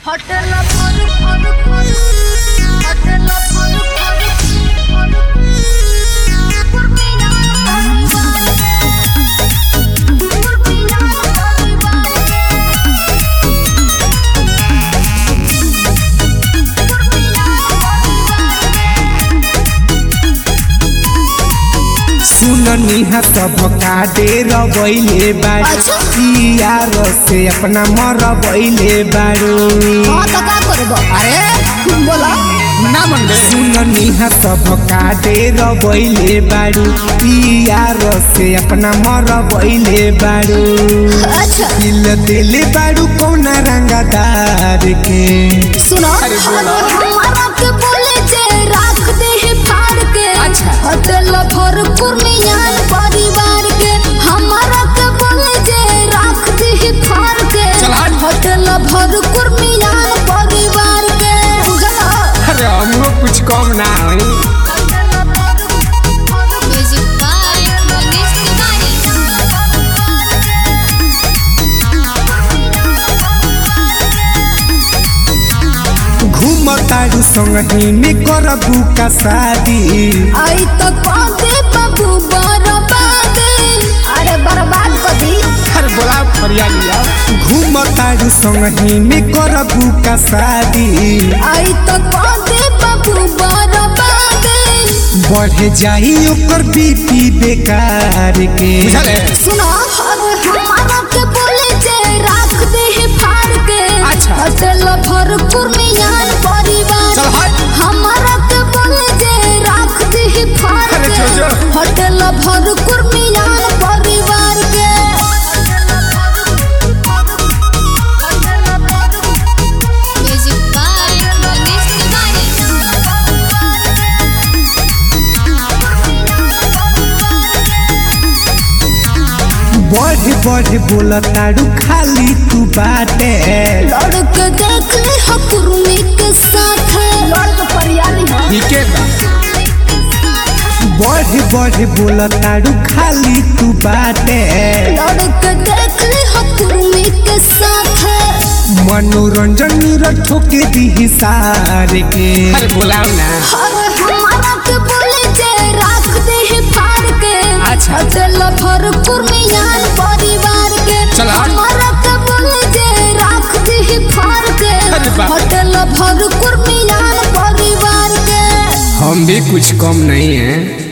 hotel of Faruk Faruk Faruk hotel of Faruk Faruk Faruk Purmina Purmina सुननी हा सब काटे रबैले बाड़ू अच्छा। यार से अपना मर बैले बाड़ू हाँ तो का करबो अरे बोला ना मन सुननी हा सब काटे रबैले बाड़ू यार से अपना मर बैले बाड़ू अच्छा दिल दिल बाड़ू कौना रंगदार के सुनो हमारा के बोले जे राख दे है फाड़ के अच्छा। होटल भरपूर में यार परिवार के हमारा के बोले जे राख दे है फाड़ के चल हट। होटल भरपूर में यार परिवार के बुझला अरे हमको कुछ कम ना होई म्यूजिक बाय मनीष घूमताड़ू संगही में करबू का शादी आई तो पादे बाबू बर्बाद अरे बर्बाद कदी अरे बोला फरिया लिया घूमताड़ू संगही में करबू का शादी आई तो पादे बाबू बर्बाद बढ़ जाई ओकर बीपी बेकार के सुनो अरे हमारा के बोले जे राख दे है फाड़ के अच्छा। होटल भरपूर में यार परिवार चल हट। हमारा के बोले जे राख दे है फाड़ अरे के जो जो। होटल भरपूर में यार परिवार के म्यूजिक बाय मनीष बढ़ बढ़ बोलताड़ू खाली तू बाटे लड़के देख ले हकुरमी के साथ लड़के परियाली है ठीके बा बढ़ बढ़ बोलताड़ू खाली तू बाटे लड़के देख ले हकुरमी के साथ मनोरंजन निरठो के दी सार के अरे बोलाओ ना अरे हमारा के बोले जे राख दे है फाड़ के अच्छा। चल भरपूर में यार परिवार के चल हट। हमारा के बोले जे राख दे है फाड़ के अरे बाप। होटल भरपूर में यार परिवार के हम भी कुछ कम नहीं है